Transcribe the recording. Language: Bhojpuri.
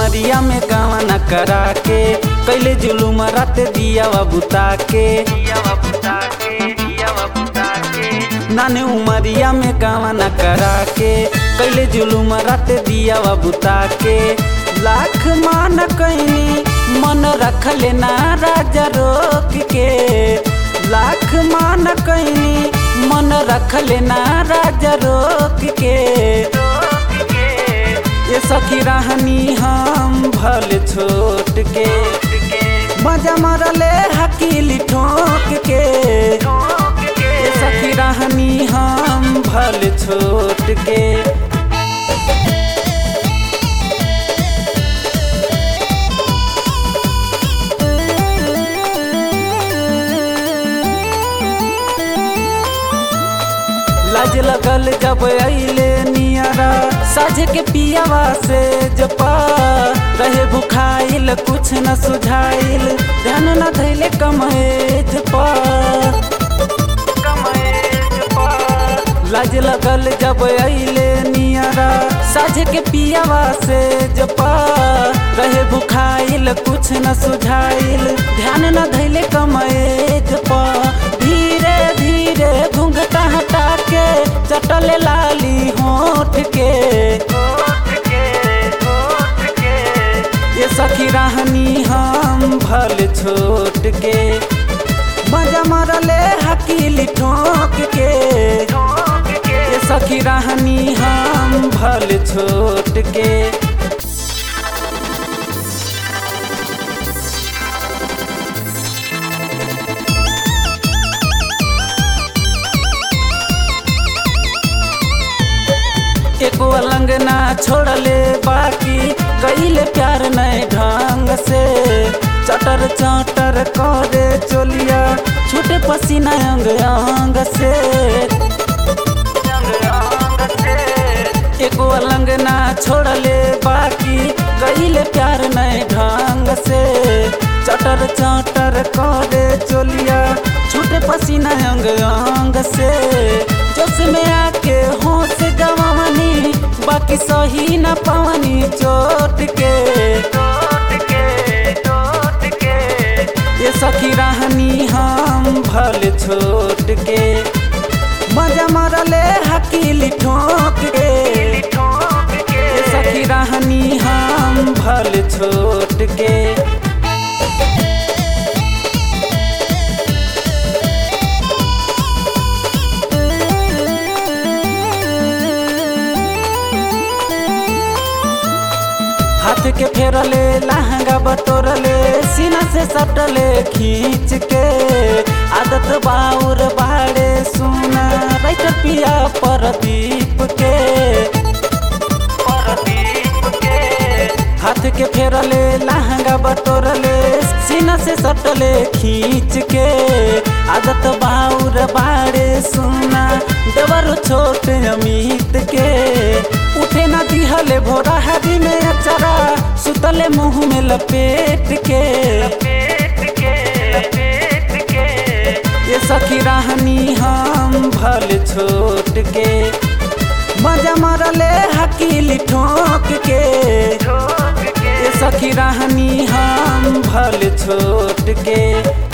उमरिया में गावना करा के कैले जुलूम रात दिया बुता के नाने उमरिया में गावना करा के कैले जुलूम रात दिया बुता के लाख मान कैनी मन रख लेना राजा रोक के लाख मान कैनी मन रख लेना राजा रोक के ये सखी रहनी हम भल छोट के मजा मरले हकीली ठोक के ये सखी रहनी हम भल छोट के लाज लगल जब अइले नियरा साझे के पियावा से जपा रहे भुखाइल कुछ न सुझाइल ध्यान न धैले कमएज पा लाज लगल जब अइले नियरा साझे के पियावा से जपा रहे भुखाइल कुछ न सुझाइल ध्यान न धैले कमएज पा धीरे धीरे घूंघटा हटा के चटल लाली होठ के ये सखी रहनी हम भल छोट के मजा मरले हकीली ठोक के ये सखी रहनी हम भल छोट के एको अलंग ना छोड़ले बाकी कैले प्यार नए ढंग से चटर चटर करे चोलिया छूटे पसीना अंग अंग से एको अलंग ना छोड़ले बाकी कैले प्यार नए ढंग से चटर चटर करे चोलिया छूटे पसीना अंग अंग से जोश में आके होश गवानी बाकी सही न पावनी चोट के ये सखी रहनी हम भल छोट के मजा मरले हकीली ठोक के ये सखी रहनी हम भल छोट के हाथ के फेरले लहंगा बटोरले सीना से सटले खींच के आदत बाउर बाड़े सुना राइट पिया परदीप के हाथ के फेरले लहंगा बटोरले सीना से सटले खींच के आदत बाउर बाड़े सुना देवर छोट अमित के उठे ना दिहले भोरा हरी में अचरा सुतले मुंह में लपेट के ये सखी रहनी हम भल छोट के मजा मरले हकीली ठोक के ये सखी रहनी हम भल छोट के